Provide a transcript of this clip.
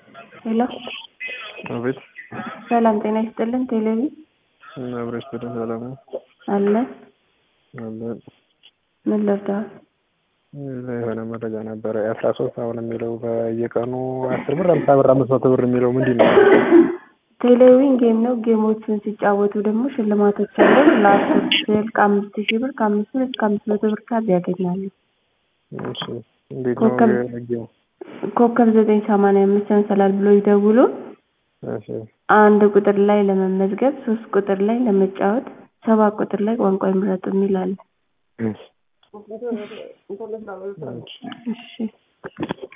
ሄሎ አቤት ሰላም ጤና ይስጥልን ቴሌቪ አብረሽ በደንብ ሰላም ነው አለ አለ ምን ልርዳህ የሆነ መረጃ ነበረ የአስራ ሶስት አሁን የሚለው በየቀኑ አስር ብር አምሳ ብር አምስት መቶ ብር የሚለው ምንድን ነው? ቴሌቪዥን ጌም ነው ጌሞችን ሲጫወቱ ደግሞ ሽልማቶች አሉ ለአስር ስልክ አምስት ሺህ ብር ከአምስት ብር እስከ አምስት መቶ ብር ካርድ ያገኛሉ እሺ እንዴት ነው ኮከብ የህጌው? ኮከብ ዘጠኝ ሰማንያ አምስት ያንሰላል ብሎ ይደውሉ እሺ አንድ ቁጥር ላይ ለመመዝገብ ሶስት ቁጥር ላይ ለመጫወት ሰባት ቁጥር ላይ ቋንቋ ይምረጡ የሚል አለ እሺ እሺ